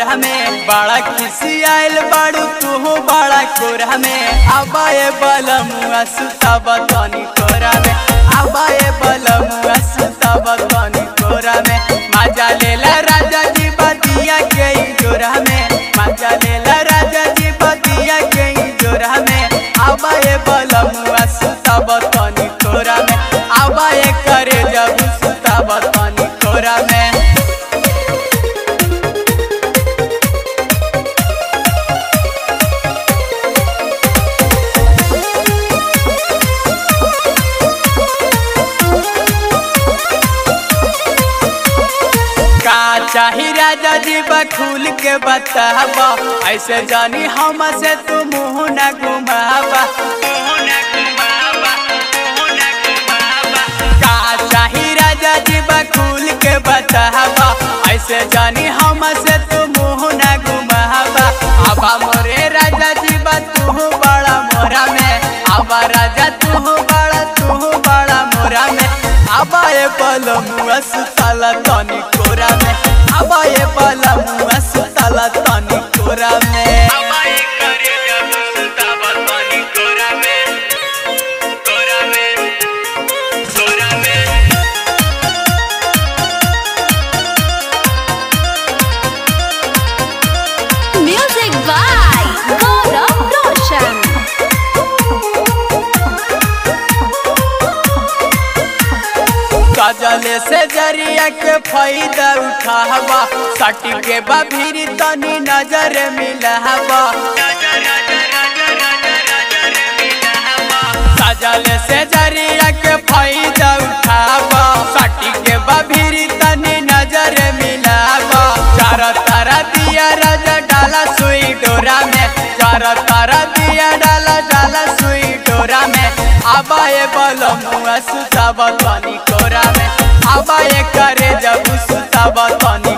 कोरा में बड़ा खिसी आयल बाड़ू तू बड़ा कोरा में आबाए बलमुआ सुताब तनी कोरा में आबाए बलमुआ सुताब तनी कोरा में मजा लेला राजा जी बदिया के जोरा में मजा लेला राजा जी बदिया के जोरा में आबाए बलमुआ सुताब तनी कोरा में आबाए करे जब सुताब तनी कोरा में का चाही राजा जी बखूल के बताबा ऐसे जानी हम से तू मुँह न घुमाबा का चाही राजा जी बखूल के बताबा ऐसे जानी हम से तू मुँह न घुमाबा आबा मोरे राजा जी बा तू बड़ा मोरा में आबा राजा तू बड़ा तू बड़ा मोरा में आबा ए बलमुआ सुताला तनी कोरा में आबा ए बलमुआ सुताला तनी कोरा में आबाए करे जब सुताब तनी कोरा में कोरा में कोरा में Music by Gaurav Roshan. काजले से जरिया के फायदा उठावा सटी के बभीरी तनी नजर मिलावा काजले से जरिया के फायदा उठावा सटी के बभीरी तनी नजर मिलावा चार तारा दिया राजा डाला सुई डोरा में चार तारा दिया डाला डाला सुई डोरा में आबाए बलमुआ सुताब तनी कोरा में आबाए करे जब सुताब तनी